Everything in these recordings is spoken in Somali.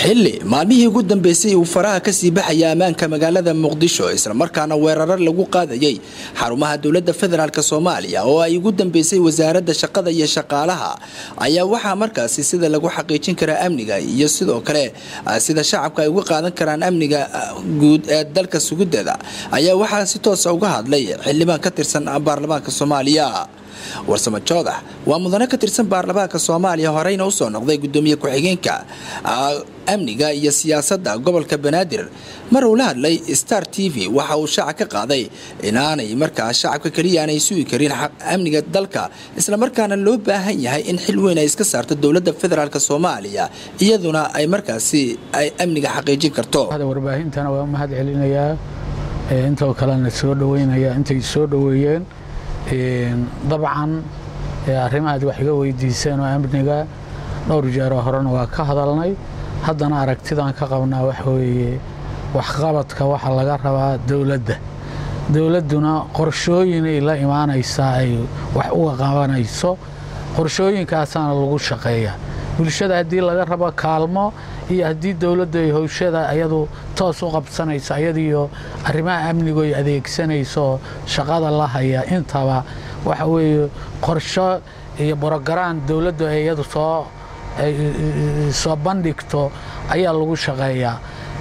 xilli maalmihii ugu dambeysay uu faraha kasii baxaya ammaanka magaalada muqdisho islamarkaana weeraro lagu qaadayay xarumaha dowladda federaalk soomaaliya oo ay ugu dambeysay wasaaradda shaqada iyo shaqaalaha ayaa waxaa markaasi sida lagu xaqiijin karaa amniga iyo sidoo kale sida shacabka ay uga qaadan karaan amniga guud ee dalka sugudeeda ayaa waxaa si toosa uga hadlay xildhibaan ka tirsan baarlamaanka soomaaliya warsamo joodax waa mudane ka tirsan baarlamaanka soomaaliya horeyna usoo noqday gudoomiye ku-xigeenka amniga iyo siyaasadda gobolka banaadir mar uu la hadlay star t v waxa uu shaaca ka qaaday inaanay markaa shacabka keliya aanay sugi karin amniga dalka islamarkaana loo baahan yahay in xil weyn ay iska saarto dowladda federaalk soomaaliya iyaduna ay markaasi ay amniga xaqiijin karto warbaahintana waa mahad celinayaa intoo kalena soo dhaweynaya intay soo dhaweeyeen dabcan arrimahaad wax iga weydiiseen oo amniga dhowr jeeroo horena waa ka hadalnay haddana aragtidaan ka qabnaa waxa weeye waxqabadka waxa laga rabaa dowladda dowladduna qorshooyinay la imaanaysaa ay wax uga qabanayso qorshooyinkaasaana lagu shaqeeyaa bulshada haddii laga rabo kaalmo iyo haddii dowladdu ay howshada ayadu toos u qabsanayso ayadiiyo arrimaha amnigu ay adeegsanayso shaqada la haya intaba waxa weeye qorsho iyo borogaraan dowladdu ay iyadu soo soo bandhigto ayaa lagu shaqeeyaa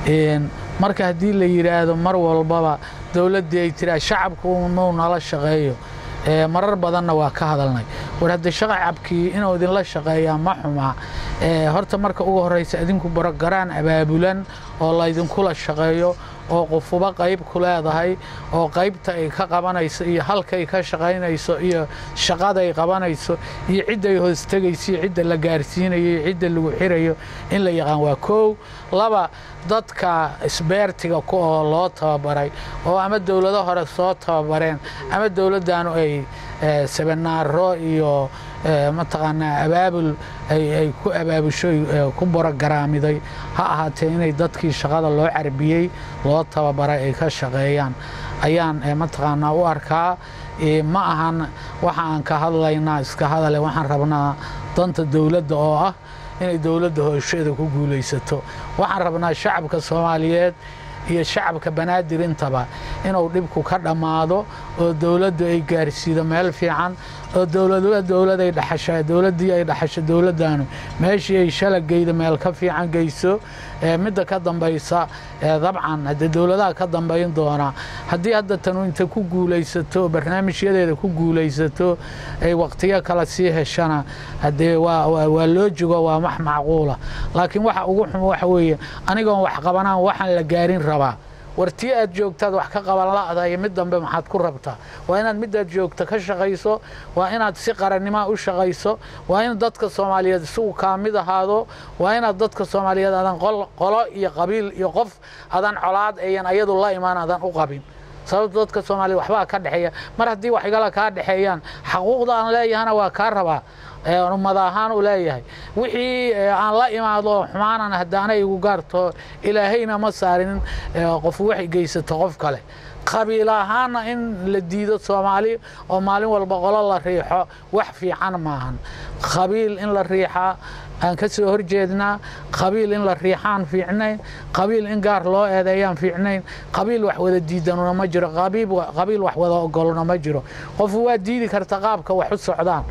marka haddii la yidhaahdo mar walbaba dowladdii ay tiraa shacabku inuu nala shaqeeyo marar badanna waa ka hadalnay war hadda shacabkii inuu idinla shaqeeyaa ma xuma horta marka ugu horraysa idinku borogaraan abaabulan oo laydinkula shaqeeyo oo qofuba qayb ku leedahay oo qaybta ay ka qabanayso iyo halkay ka shaqaynayso iyo shaqaday qabanayso iyo cidday hoostegayso iyo cidda la gaarsiinayo iyo cidda lagu xirayo in la yaqaan waa koow laba dadka isbeertiga ku oo loo tababaray oo ama dowlado hore soo tababareen ama dowladdaanu ay sabanaaro iyo mataqaanaa abaabul ay ku abaabusho ku borogaraamiday ha ahaatee inay dadkii shaqada loo carbiyey loo tababaray ay ka shaqeeyaan ayaan mataqaanaa u arkaa ma ahan waxa aan ka hadlaynaa iska hadale waxaan rabnaa danta dowladda oo ah inay dowladda hoosheeda ku guulaysato waxaan rabnaa shacabka soomaaliyeed iyo shacabka banaadir intaba inuu dhibku ka dhammaado oo dowladdu ay gaarsiido meel fiican oo dowladba dowladay dhaxasha dowladdii ay dhaxasho dowladdaanu meeshii ay shalageyda meel ka fiican geyso midda ka dambaysa dabcan haddee dowladaha ka dambayn doona haddii hadda tanu inta ku guulaysato barnaamijyadeeda ku guulaysato ay waqtiyo kale sii heshana haddee waa loo jogo waa wax macquula laakiin waxa ugu xumo waxa weeye anigoon wax qabanaan waxaan la gaarin rabaa war tii aad joogtaad wax ka qaban la'dahay mid dambe maxaad ku rabtaa waa inaad midaad joogta ka shaqayso waa inaad si qarannimoa u shaqayso waa in dadka soomaaliyeed isugu kaa mid ahaado waa inaad dadka soomaaliyeed adan qolo iyo qabiil iyo qof adan colaad ayan ayadu la imaan adan u qabin sababto dadka soomaaliyed waxbaa ka dhexeeya mar haddii wax igala kaa dhexeeyaan xaquuqda aan leeyahana waa kaa rabaa ummad ahaan u leeyahay wixii aan la imaado xumaanan haddaana igu gaarto ilaahayna ma saarin qof waxay geysato qof kale qabiil ahaanna in la diido soomaali oo maalin walba qolo la riixo wax fiican maahan qabiil in la riixaa aan ka soo horjeednaa qabiil in la riixaan fiicnayn qabiil in gaar loo eedeeyaan fiicnayn qabiil wax wada diidanuna ma jiro qabiil wax wada ogoluna ma jiro qofu waa diidi karta qaabka wax u socdaan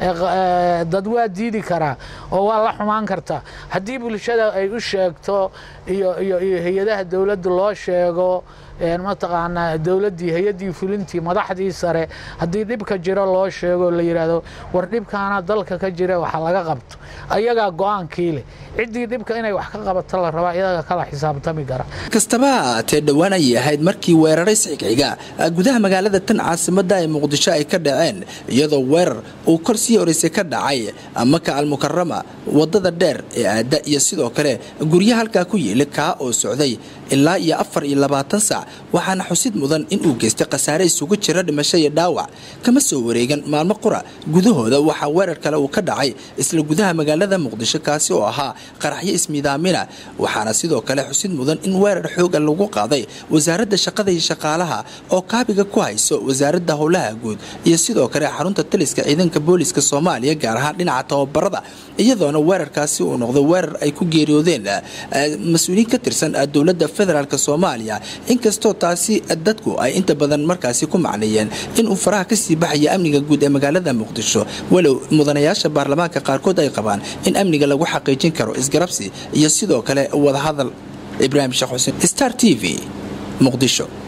dad waa diidi karaa oo waa la xumaan karta haddii bulshada ay u sheegto iyo iyo hay-adaha dowladda loo sheego mataqaanaa dowladdii hay-addii fulintii madaxdii sare haddii dhibka jiro loo sheego la yidhaahdo war dhibkaana dalka ka jira waxa laga qabto ayagaa go-aankii leh ciddii dhibka inay wax ka qabato la rabaa iyaga kala xisaabtami kara kastaba ha ahaatee dhowaan ayay ahayd markii weeraray sixigxiga gudaha magaalada tan caasimadda ee muqdisho ay ka dhaceen iyadoo weerar uu kor sii horeysay ka dhacay maka almukarama wadada dheer ee aadda iyo sidoo kale guryo halkaa ku yiili kaa oo socday ilaa iyo afar iyo labaatan saac waxaana xusid mudan inuu geystay khasaare isugu jira dhimasho iyo dhaawac kama soo wareegan maalmo qura gudahooda waxaa weerar kale uu ka dhacay isla gudaha magaalada muqdisho kaasi oo ahaa qaraxyo ismiidaamina waxaana sidoo kale xusid mudan in weerar xooga lagu qaaday wasaaradda shaqada iyo shaqaalaha oo kaabiga ku hayso wasaaradda howlaha guud iyo sidoo kale xarunta taliska ciidanka booliska soomaaliya gaar ahaan dhinaca tababarada iyadoona weerarkaasi uu noqday weerar ay ku geeriyoodeen mas-uuliyiin ka tirsan dowladda federaalk soomaaliya inkastoo taasi dadku ay inta badan markaasi ku macneeyeen inuu faraha kasii baxaya amniga guud ee magaalada muqdisho walow mudanayaasha baarlamaanka qaarkood ay qabaan in amniga lagu xaqiijin karo isgarabsi iyo sidoo kale wadahadal ibraahim sheekh xuseen star t v muqdisho